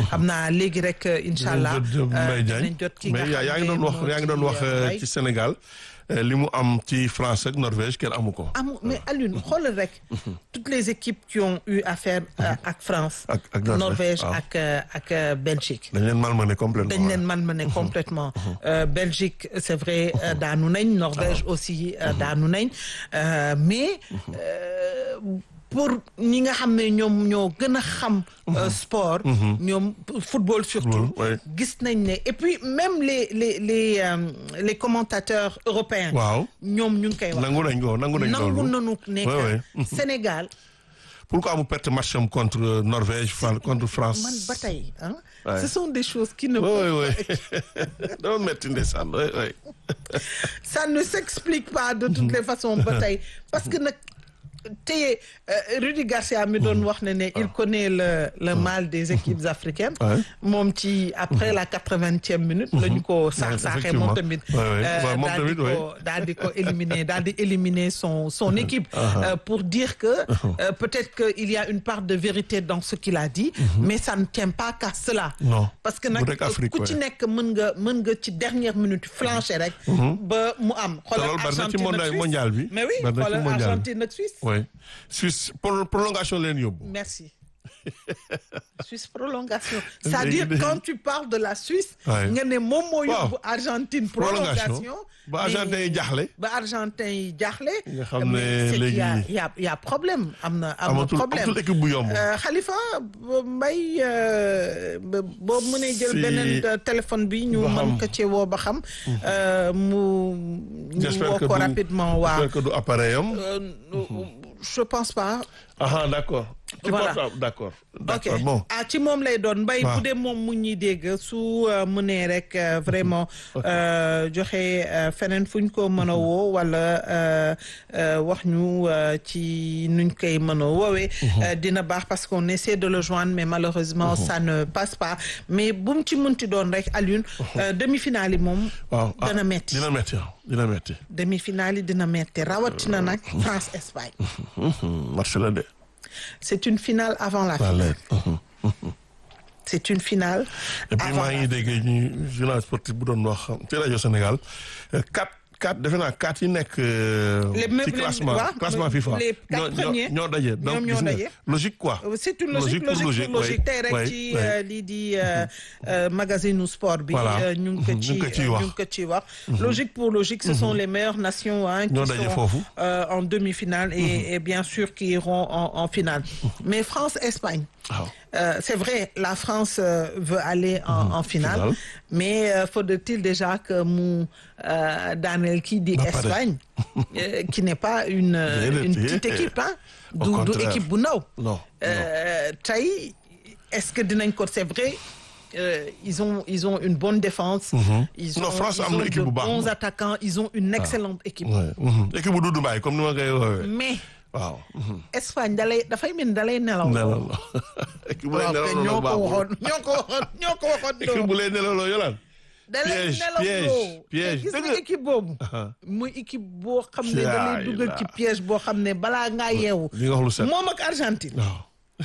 xam naa léegi rek incha allah Mbaye Diagne dinañ jot ki nga mais yaa yaa xam ngi ne doon wax moo yaa ngi doon wax ci, euh, Mbaye. ci Sénégal euh, li mu am ci France ak Norvège kenn amu ko. amu mais Alioune xoolal rek toutes les équipes qui ont eu affaire euh, ak France Ak- ak Norvège, Norvège waaw. ak euh, ak euh, Belgique dañ leen malmené complètement. dañ leen man ma ne complètement Euh, Belgique c'est vrai euh, daanu nañ Norvège aussi euh, daanu nañ Euh, mais euh, pour ñi nga xam ne ñoom ñoo gën a xam euh, sport ñoom football surtout Football, ouais. gis nañ ne et puis même les les les euh, les commentateurs européens waaw ñoom ñu ngi koy wax nangu nañ ko nangu nañ nangu loolu. nanu nekk Ouais, ouais. Sénégal pourquoi mu perte match am contre Norvège Fran- contre France. man ba tey ah Ouais. ce sont des choses qui ne oui peuvent oui oui dama metti ndeysaan oui oui. ça ne s'explique pas de toutes les façons ba tey parce que nag tey Rudy Garcia mi doon wax ne ne il connaît le le mal des équipes africaines Ouais. moom ci après la quatre-vingtième minute la ñu ko saax saaxee moom tamit Ouais, ouais. euh, Ouais, moom daal di tamit, ouais. ko daal di ko éliminer daal di éliminer son son équipe euh, pour dire que euh, peut-être que il y a une part de vérité dans ce qu'il a dit mais ça ne tient pas qu'à cela Non. parce que Bu nag rek Afrique, ku ci ouais. nekk mën nga mën nga ci dernière minute flancher rek ba mu am te loolu bari na ci Argentine ak mondial Suisse. mondial bi. mais oui bari na ci xoolal mondial bi. Argentine ak Suisse oui Suisse pro- prolongation leen yóbbu. merci Suisse prolongation c'est-à-dire Léegi de- quand tu parles de la Suisse Ouais. nga ne moom moo Waaw. yóbbu Argentine prolongation ba Argentin yi jaaxle. ba Argentin yi jaaxle Nga xam ne mais c'est qu'il y a- léegi- il y a il y a problème am na am na amatul problème amatul équipe bu yomb. Euh, Khalifa ba- Mbaye euh, ba- boo mënee jël Si- beneen euh, téléphone bi ñu ba mën xam. ko ci woo ba xam euh, mu ñu j'espère woo que ko du rapidement waaw j'espère que du appareil am. Euh, je pense pas ah d'accord. ci Voilà. portable d'accord. ok d'accord bon. ah ci moom lay doon mbay Waaw. bu dee moom mu ñuy dégg su euh, mënee rek euh, vraiment euh, joxe euh, feneen fu ñu ko mën a woo wala euh, euh, wax ñu euh, ci nuñ koy mën a woowee euh, dina baax parce qu'on essaie de le joindre mais malheureusement ça ne passe pas mais bu mu ci mënti doon rek Alioune euh, demi-finale yi moom waaw ah, dana metti dina metti waaw dina metti. demi-finale yi dina metti rawatina nag France Espagne match la de. c'est une finale avant la waa finale léegi. c'est une finale et puis avant maa la ngi dégg ñu journal sportif bu doon wax ci rajo Sénégal euh, quatre quatre defe naa quatre yi nekk. euh, Les mêmes- ci les- classement waaw, classement FIFA. les quatre ñoo- ñoo- premiers. ñoo daje. donc ñoom ñoo gis nga, daje. logique quoi. c'est une logique pour logique pour logique oui, tey rek oui, ci oui. euh, lii di euh, euh, magazine sport bi Voilà. euh, ñu ngi ko Mhm, ci ñu ngi ko ciy ñu wax. ngi ko ciy wax logique pour logique ce sont les meilleures nations hein, qui Ñoo daje sont foofu. euh, en demi-finale et, et bien sûr qui iront en, en finale mais France-Espagne waaw. euh, c'est vrai la France euh, veut aller en, en finale Finale. mais euh, faudrait-il déjà que mu euh, daaneel kii di Ba pare. Espagne euh, qui n'est pas une euh, Déedéet, une petite déedéet. équipe hein Au du du contraire. équipe bu ndaw non Euh, tey est-ce que dinañ ko c'est vrai euh, ils ont ils ont une bonne défense. ils ont Non, France ils am na ont équipe de bu baax, bons moom. attaquants ils ont une excellente équipe. Ouais. mhm. équipe bu Doudou Mbaye comme ni ma koy woowee. mais waaw. mhm. Espagne dalay dafay mel ni dalay nelaw. nelaw la équipe bu lay waaw nelaw kay ñoo ko baaxul. waxoon ñoo ko waxoon ñoo ko waxoon équipe doo. bu lay nelaw la yolaan. dalay piège, nelaw piège, doo. piège. te gis nga Dëgg. équipe boobu. Aha. muy équipe boo xam ne Caay dalay dugal la. ci piège boo xam ne balaa ngaa yeewu. li nga wax lu set. moom ak Argentine. waaw.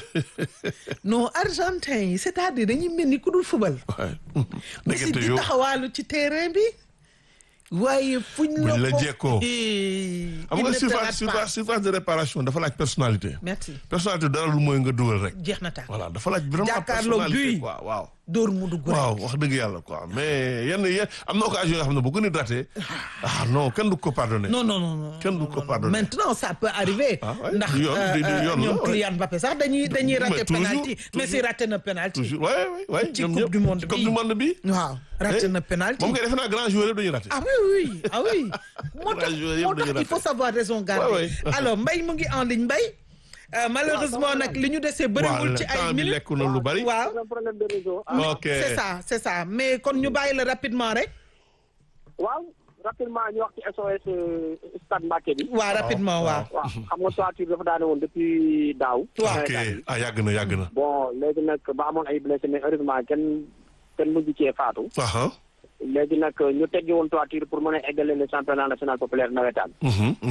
non Argentin yi c'est-à-dire dañuy mel ni ku dul fubal. waaye. mais si ndekete di yow taxawaalu ci terrain bi waaye fuñ la Buñ la ko jekkoo. Eh, xam il nga ne te surface rate surface pas. surface de réparation dafa laaj personnalité. merci personnalité dara lu mooy nga dugal rek. jeex na tàkk voilà dafa laaj vraiment Jàkkaarloo personnalité buy. waaw waaw. dóor mu dugg waaw rek wax dëgg yàlla quoi mais yenn yenn am na occasion yoo xam ne bu gën a raté ah non kenn du ko pardonné. non non non non Kenn du ko non, non. pardonner. maintenant ça peut arriver Ah ouais, ndax du yoon, euh, du- du euh, yoon la, ñoom ouais. Kylian Mbappé sax dañuy dañuy Mais raté toujours, penalty mais toujours. si raté na penalty toujours ouais ouais ouais Ci ñoom coupe ñëpp. du monde ci coupe bi. du monde bi. waaw raté Eh, na penalty moom ngay defe naa grand joueur yëpp dañuy raté. ah oui oui ah oui moo tax Grand joueur yëpp moo tax dañuy il faut raté. savoir raison garder Ouais, ouais. alors Mbaye mu ngi en ligne Mbaye Euh, malheureusement nag li ñu desee bëriwul ci ay temps bi minutes lekk na lu bari. waaw un problème de réseau. ah, ok c'est ça c'est ça mais kon ñu bàyyi la rapidement rek waaw rapidement ñu wax ci SOS euh, stade Mbacké bi. waaw rapidement waaw waaw xam nga toiture dafa daane woon depuis daaw. waaw ok ah yàgg na yàgg na. bon léegi nag ba amoon ay blessé mais heureusement kenn kenn mujj cee faatu. aha léegi nag ñu teggi woon toiture pour mën a eggale le championnat national populaire nawetaan. mhm mhm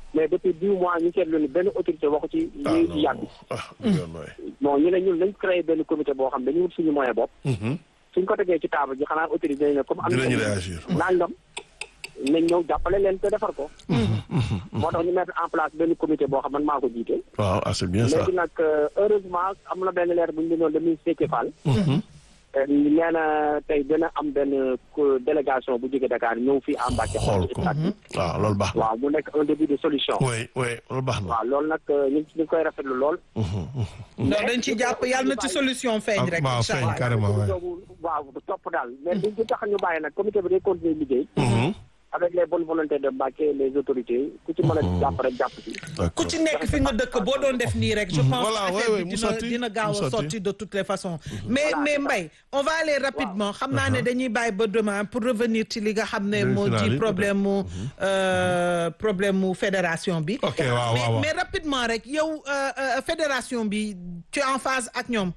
mais depuis dix mois ñu seetlu ni benn autorité waxu ci ah ñu non ci yàgg ah du yoon waay. bon ñu ne ñun nañ créé benn comité boo xam dañu wut suñu moyen bopp Mhm. suñ ko tegee ci table ji xanaa autorité dañ ne comme am dinañu na réagir. nangam nañ ñëw jàppale leen te defar ko moo tax ñu mettre en place benn comité boo xam man maa ko jiite waaw ah c'est bien ça. léegi nag euh, heureusement am na benn leer bu ñu bindoon de ministre Déthié Fall Mhm. Euh, nee na tey dina am benn co- délégation bu jóge Dakar ñëw fii à Mbacké xool ci ko. stade bi. waaw loolu baax na. waaw mu nekk un début de solution oui oui loolu baax na. waaw loolu nag euh, ñu ngi ñu ngi koy rafetlu lool Mhm, mhm. non dañ ci jàpp yàlla na ci solution feeñ rek waaw incha feeñ allah carrément waay. boobu waaw topp daal mais duñ ci tax ñu bàyyi nag comité bi day continuer liggéey Mhm. avec les bonnes volontés de Mbacké les autorités ku ci mën a jàpp rek jàpp ci ku d'accord. ci nekk fi nga dëkk boo doon def nii rek je pense Voilà, que ouais, affaire ouais, bi mu dina sotti, dina gaaw mu a sotti. sotti de toutes les façons mais Voilà, mais c'est ça. Mbaye on va aller rapidement xam naa ne dañuy bàyyi ba demain pour revenir ci li nga xam ne Demi moo finale di yi, problème mu euh, problème mu fédération bi ok waaw waaw mais waaw. mais rapidement rek yow euh, euh, fédération bi tu es en phase ak ñoom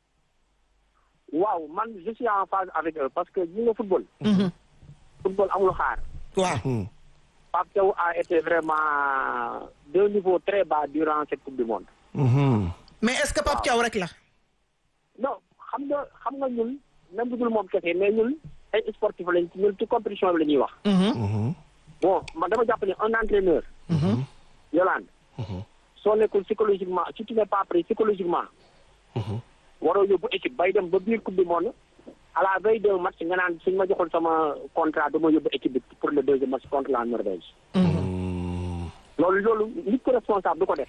waaw man je suis en phase avec eux parce que ñi nga football Mhm. football amul xaar waaw Mhm. Pape Thiaw a été vraiment d'un niveau très bas durant cette coupe du monde Mhm. mais est-ce que Pape Thiaw rek la non xam nga xam nga ñun même bu dul moom kese mais ñun ay sportif lañ ci ñun ci compétition bi la ñuy wax Mhm. Mhm. bon man dama jàpp ne un entraîneur Mhm. Yolande Mhm. soo nekkul psychologiquement si tu n'es pas prêt psychologiquement Mhm. waroo yóbbu équipe bay dem ba biir coupe du monde à la veille d'un match nga naan suñ ma joxul sama contrat dama yóbbu équipe bi pour le deuxième match contre la Norvège Mhm. loolu loolu nit ko responsable du ko def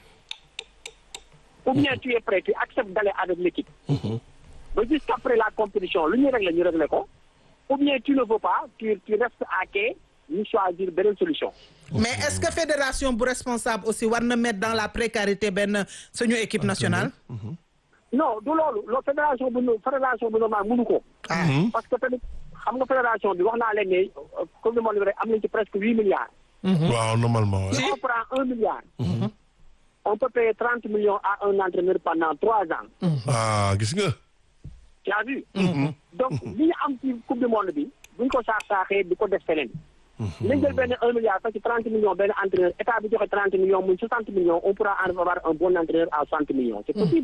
ou bien tu es prêt tu acceptes d'aller avec l'équipe Mhm. ba jusqu'après la compétition lu ñuy régler ñu régler ko ou bien tu ne veux pas tu tu restes à quai ñu choisir beneen solution mais est-ce que fédération bu responsable aussi war na mettre dans la précarité benn suñu équipe nationale non du loolu loolu fédération bu nu fédération bu normal mënu ko ah Mhm. parce que tamit xam nga fédération bi wax naa leen ne euh, comme ni ma leen rek am nañ ci presque huit milliards waaw normalement ouais. si on prend un milliard on peut payer trente millions à un entraîneur pendant trois ans ah gis nga. tu as vu donc li ñu am ci coupe du monde bi buñ ko saax saaxee di ko def feneen nañ jël benn un milliard parce que trente millions benn entraîneur état bi joxe trente millions muy soixante millions on pourra en avoir un bon entraîneur à soixante millions c'est possible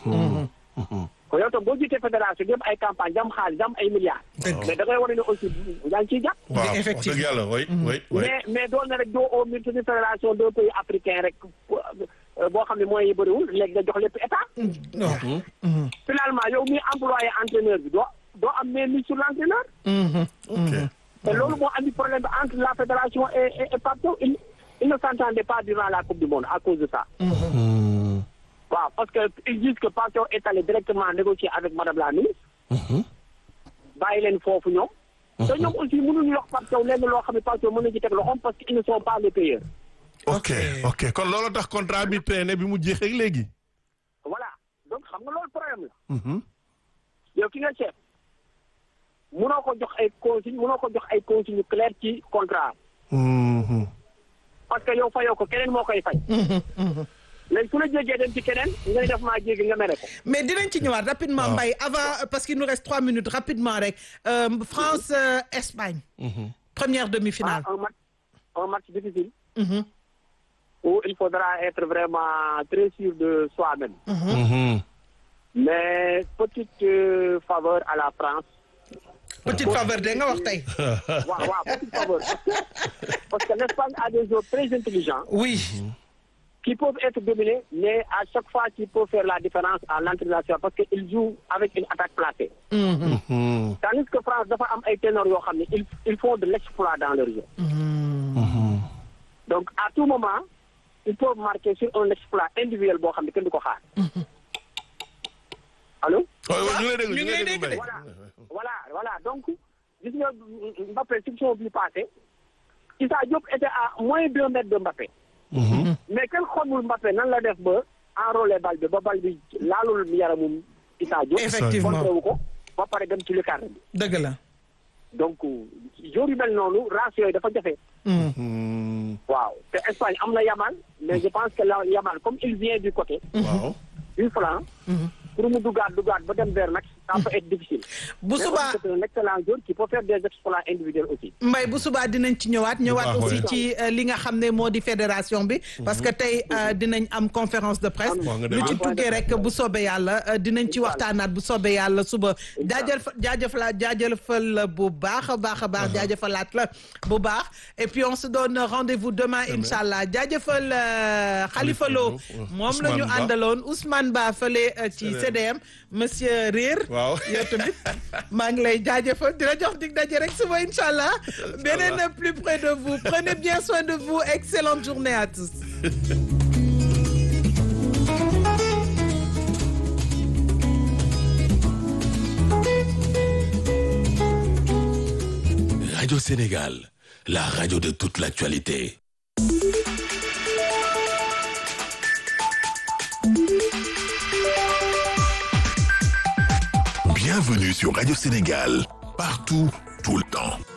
ko yow tam boo jiitee fédération yëpp ay campagne jam xaalis jam ay milliards Dëgg. mais da ngay wane ne aussi yaa ngi ciy jàpp waaw wax effectivement. dëgg yàlla oui oui oui. mais mais doon na rek doo au ministre de fédération deux pays africains rek euh, boo xam ne moyens yi bëriwul léegi nga jox lépp état waaw finalement yow mi employé entraîneur bi doo doo am mainmise sur l'entraîneur ok. te loolu moo andi problème bi entre la fédération et et et Pape Thiaw il il ne s'entendait pas durant la coupe du monde à cause de ça Mhm. waaw parce que ils disent que Pape Thiaw est allé directement négocier avec madame la ministre Mhm. bàyyi leen foofu ñoom te ñoom aussi mënuñu wax Pape Thiaw lenn loo xam ne Pape Thiaw mën na ci teg loxoom parce que ils ne sont pas les payeurs ok ok kon loolu tax contrat bi traîné bi mu jeexee ak léegi. voilà donc xam nga loolu problème la Mhm. yow ki nga chef mënoo ko jox ay consigne mënoo ko jox ay consigne yu clair ci contrat Mhm. parce que yow fayoo ko keneen moo koy fay léegi su la jéggee dem ci keneen nga ne def maa jéggi nga mere ko mais dinañ ci ñëwaat rapidement waaw. Mbaye avant parce qu'il nous reste trois minutes rapidement rek euh, France euh, Espagne Mhm. première ah demi-finale un match un match difficile Mhm. où il faudra être vraiment très sûr de soi-même Mhm. mais petite euh, faveur à la France petite faveur de nga wax tey waaw waaw petite faveur parce que parce que l'Espagne a des joueurs très intelligents oui qui peuvent être dominés mais à chaque fois qui peuvent faire la différence à l'entrée de la surface parce que ils jouent avec une attaque placée Mhm. Mhm. tandis que France dafa am ay ténors yoo xam ne ils ils font de l'exploit dans leur jeu Mhm. donc à tout moment ils peuvent marquer sur un exploit individuel boo xam ne kenn du ko xaar allo waaw waaw ñu ngi lay déglu ñu ñu ngi ngi lay lay déglu dégg Mbaye. voilà voilà voilà donc gis nga Mbappé section bi passé Issa Diop était à moins deux mètres de Mbappé Mhm. mais kenn xamul Mbappé nan la def ba enrôler bal bi ba bal bi laalul yaramum Issa Diop effectivement contré wu ko ba pare dem ci lucarne bi dëgg la donc jour yu mel noonu race yooyu dafa jafe Mhm. Mhm. waaw te Espagne am na Yamal mais je pense que la Yamal comme il vient du côté waaw. du flanc pour mu duggaat duggaat ba dem vers nag ça peut être difficile. bu Mais subaa c'est un excellent joueur qui peut faire des exploits individuels aussi. mbay bu subaa dinañ ci ñëwaat ñëwaat baax, aussi ouais. ci euh, li nga xam ne moo di fédération bi parce que tey euh, dinañ am conférence de presse Wax nga lu dëgg. ci tukkee rek bu soobee yàlla euh, dinañ ci waxtaanaat bu soobee yàlla suba jaajëf jaajëfala jaajëfal la bu baax a baax a baax jaajëfalaat la bu baax et puis on se donne rendez-vous demain incha allah jaajëfal euh, Khalifa Lo Khalifa Lo, moom la ñu Ousmane Ba. àndaloon Ousmane Ba fële euh, ci CDM monsieur Réer waaw yow tamit maa ngi lay jaajëfal di la jox dig daje rek suba incha allah beneen plus près de vous prenez bien soin de vous excellente journée à tous. Radio Sénégal, la radio de toute l'actualité. Bienvenue sur Radio Sénégal, partout, tout le temps.